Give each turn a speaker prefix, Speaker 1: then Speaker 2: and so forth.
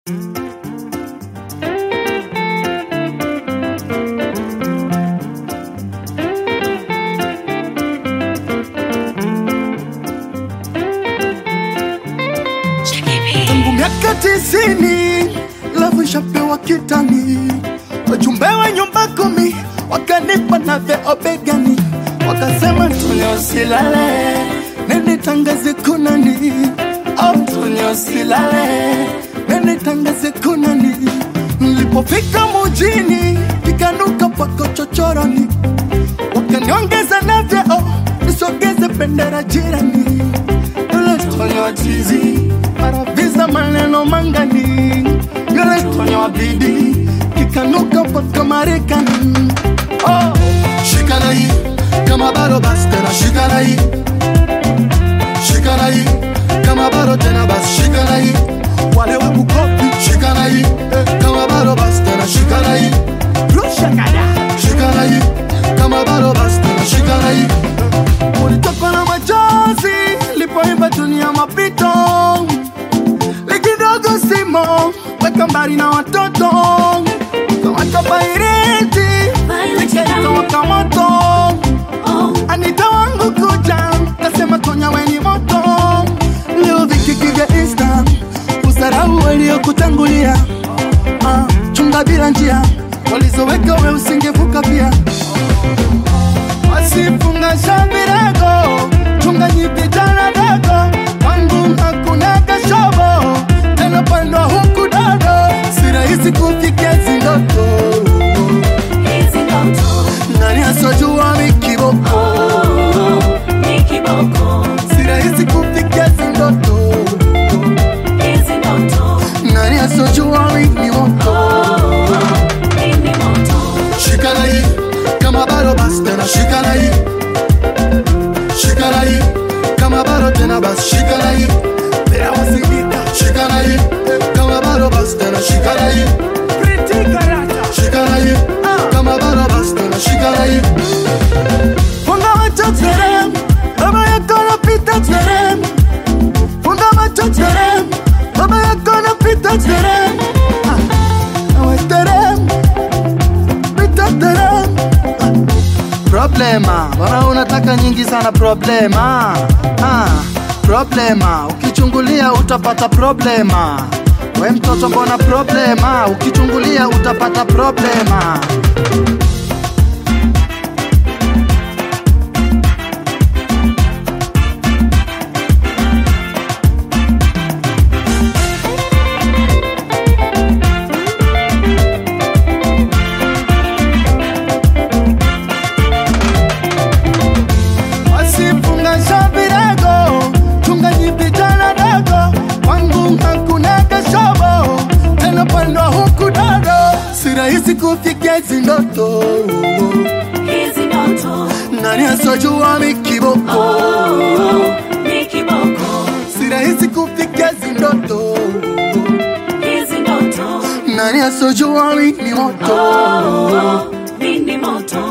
Speaker 1: Tangu miaka tisini lavu ishapewa kitani, wajumbe wa nyumba kumi wakanipa na vyeo begani, wakasema Tulia usilale, nende tangaze kunani, oh, Tulia usilale, nende tangaze kunani. Nilipofika mujini ikanuka pako chochoroni, wakaniongeza na vyeo nisogeze bendera jirani yule Tonya wa chizi maraviza maneno mangani, yule Tonya wa bidi kikanuka mpaka Marekani. Oh,
Speaker 2: Shikana hii kama bado basi tena shikana hii Shikana hii kama bado tena basi shikana hii
Speaker 1: wale wa Bukobi
Speaker 2: Shikana hii kama bado basi tena shikana hii
Speaker 1: rusha kada
Speaker 2: Shikana hii kama bado basi tena shikana hii
Speaker 1: ulitokwa na machozi lipoimba dunia mapito likidogo simo weka mbali na watoto kamata baireti likawaka moto Anita wangu kuja kasema Tonya weni moto leo vikiki vya insta usarau waliokutangulia ah, chunga bila njia walizoweka we usingevuka pia wasifunga shabirago chunga nyipitana dago wangu hakuna kashobo tena pandwa huku dodo si rahisi kufikia zindoto nani asojua mikiboko si rahisi kufikia zindoto nani asojua mikiboko
Speaker 2: Shikana hii kama bado basi tena shikana hii Shikana hii kama bado tena basi shikana hii
Speaker 1: Pera wasidika
Speaker 2: Shikana hii kama bado basi tena shikana hii
Speaker 1: Pretty karata
Speaker 2: Shikana hii kama bado basi tena shikana hii
Speaker 1: Funga macho terem Baba yako anapita terem Funga macho terem Baba yako anapita terem Ah, awe terem Pita terem
Speaker 3: Problema, mbona unataka nyingi sana problema? Ah, problema, ukichungulia utapata problema. We mtoto, mbona problema? Ukichungulia utapata problema.
Speaker 1: Wasifunga shabirago Chunga nyipitana dago Wangu hakuna kashobo Tena pandwa huku dodo Si rahisi kufikia hizi ndoto Nani asojua mikiboko Si rahisi kufikia hizi ndoto Nani asojua mimi moto
Speaker 4: Mini moto